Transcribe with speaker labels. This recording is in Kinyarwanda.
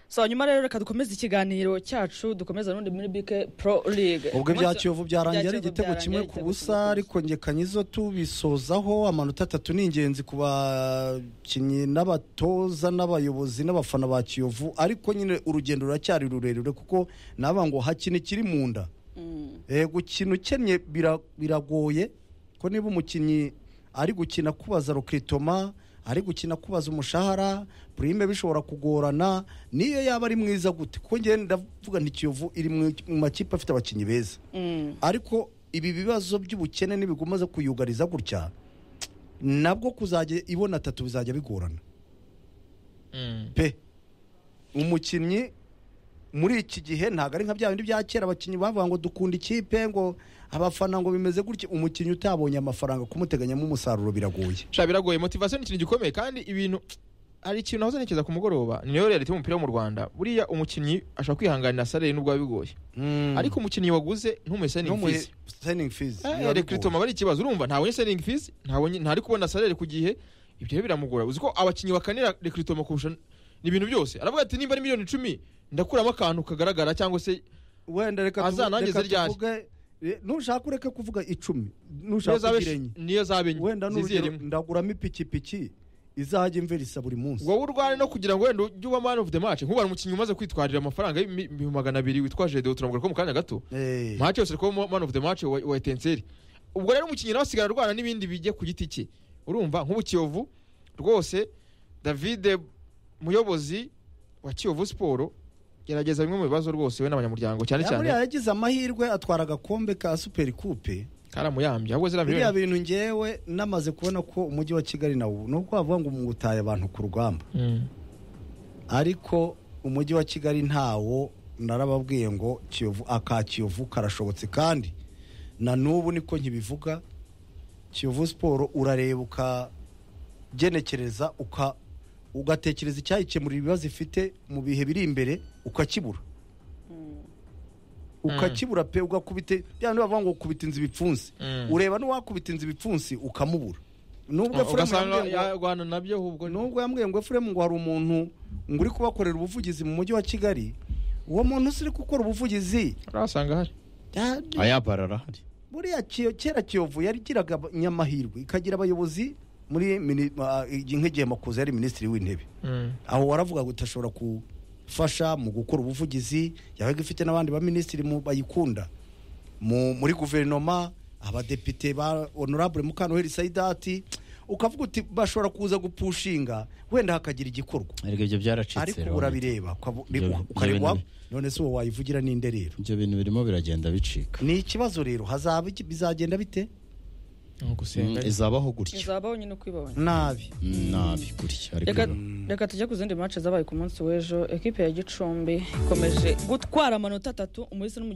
Speaker 1: so nyuma rero reka dukomeze ikiganiro cyacu dukomeza n'undi muri bike pro league
Speaker 2: ubwo bya
Speaker 1: Umunsi-
Speaker 2: kiyovu byarangiye ari
Speaker 1: Kiyovu
Speaker 2: igitego
Speaker 1: byarangiye ari
Speaker 2: kimwe ku
Speaker 1: igitego kimwe
Speaker 2: busa ariko ngekanye izo tubisozaho amanota atatu ni ingenzi ku bakinnyi n'abatoza n'abayobozi n'abafana ba kiyovu ariko nyine urugendo ruracyari rurerure kuko naba ngo hakina ikiri mu nda
Speaker 1: Mm.
Speaker 2: Eh, gukina ukennye bira- biragoye ko niba umukinnyi ari gukina kubaza roketoma ari gukina kubaza umushahara purime bishobora kugorana niyo yaba ari mwiza gute kuko ngewe ndavuga nti kiyovu iri mu mu makipe afite abakinnyi beza
Speaker 1: Mm.
Speaker 2: ariko ibi bibazo by'ubukene nibigumaze kuyugariza gutya nabwo kuzajya ibona atatu bizajya bigorana
Speaker 3: Mm.
Speaker 2: pe umukinnyi muri iki gihe ntabwo ari nka bya bindi bya kera abakinnyi bavuga ngo dukunda ikipe ngo abafana ngo bimeze gutya umukinnyi utabonye amafaranga kumuteganyamo umusaruro biragoye
Speaker 3: sha biragoye motivasiyo ni ikintu gikomeye kandi ibintu hari ikintu nahoze ntekereza ku mugoroba niyo reality y'umupira wo mu rwanda buriya umukinnyi ashobora kwihanganira salari n'ubwo biba bigoye ariko umukinnyi waguze ntumuhe signing fees
Speaker 2: seningi fizi
Speaker 3: rekritoma bari ikibazo urumva ntabonye signing fees ntabonye ntari kubona salari ku gihe ibyo rero biramugora uzi ko abakinnyi bakanira rekritoma kurusha ni ibintu byose aravuga ati nimba ari miliyoni icumi ndakuramo akantu kagaragara cyangwa se
Speaker 2: wenda reka tuvu-
Speaker 3: Azanangize
Speaker 2: reka
Speaker 3: ryari.
Speaker 2: tuvuge eh, nushaka ureke kuvuga icumi
Speaker 3: niyo
Speaker 2: nushaka
Speaker 3: zaba
Speaker 2: kugira enye
Speaker 3: niyo zaba enye
Speaker 2: wenda
Speaker 3: zizere
Speaker 2: n'urugero
Speaker 3: imwe.
Speaker 2: ndaguramo ipikipiki izajya imverisa buri munsi
Speaker 3: wowe urwane no kugira ngo wenda ujye uba man of the match nk'ubara umukinnyi umaze kwitwarira amafaranga y'ibihumbi magana abiri witwaje dewo turambura ko mu kanya gato
Speaker 2: Eh,
Speaker 3: match yose ariko man of the match wa wa etenseri ubwo rero umukinnyi nawe asigara arwana n'ibindi bijye ku giti cye urumva nk'ubu kiyovu rwose davide muyobozi wa kiyovu siporo gerageza bimwe mu bibazo rwose we n'abanyamuryango cyane
Speaker 2: ya, buriya
Speaker 3: cyane
Speaker 2: yagize amahirwe atwara agakombe ka superi kupe
Speaker 3: karamuyambye ahubwo ziriya
Speaker 2: biriya
Speaker 3: miliyoni
Speaker 2: bintu ngewe namaze kubona ko umujyi wa kigali nawo ni uko bavuga ngo mutaye abantu ku rugamba
Speaker 3: Mm.
Speaker 2: ariko umujyi wa kigali ntawo narababwiye ngo kiyovu aka kiyovu karashobotse kandi na n'ubu niko nkibivuga kiyovu siporo urareba ukagenekereza uka ugatekereza icyayikemurira ibibazo ifite mu bihe biri imbere ukakibura ukakibura pe ugakubite bya bindi bavuga ngo kubita inzu ibipfunsi
Speaker 3: Mm.
Speaker 2: ureba n'uwakubita inzu ibipfunsi ukamubura nubwo Efuremu
Speaker 3: ugasanga
Speaker 2: yambwiye ngo-
Speaker 3: yarwana nabyo ahubwo
Speaker 2: nubwo yambwiye ngo efuremu ngo hari umuntu ngo uri kubakorera ubuvugizi mu mujyi wa kigali uwo muntu usi uri gukora ubuvugizi
Speaker 3: urasanga hari
Speaker 2: ya-
Speaker 4: ayabara arahari
Speaker 2: buriya Kiyo- kera kiyovu yarigiraga nyamahirwe ikagira abayobozi muri mini- ah, igi- nk'igihe makuza yari minisitiri w'intebe
Speaker 3: Mm.
Speaker 2: aho waravuga ngo utashobora gufasha mu gukora ubuvugizi yabaga ifite n'abandi baminisitiri mu- bayikunda mu- muri guverinoma abadepite ba honorable mukantoheri saidati ukavuga uti bashobora kuza gupushinga wenda hakagira igikorwa
Speaker 4: ariko ibyo byaracitse
Speaker 2: ariko
Speaker 4: rero.
Speaker 2: ubu urabireba ukabu-
Speaker 4: Ibyo-
Speaker 2: uka-
Speaker 4: ibyo
Speaker 2: ukareba
Speaker 4: bintu-
Speaker 2: none se uwo wayivugira ninde rero
Speaker 4: ibyo bintu birimo biragenda bicika
Speaker 2: ni ikibazo rero hazaba iki- bizagenda bite
Speaker 3: Ni ugusenga
Speaker 4: Mm, izabaho gutya
Speaker 1: izabaho nyine uko ibabonye
Speaker 2: nabi
Speaker 4: Mm, nabi gutya ariko
Speaker 1: reka
Speaker 4: rero.
Speaker 1: reka tujye ku zindi match zabaye ku munsi w'ejo ekipe ya gicumbi ikomeje gutwara amanota atatu umulisa n'umugenzi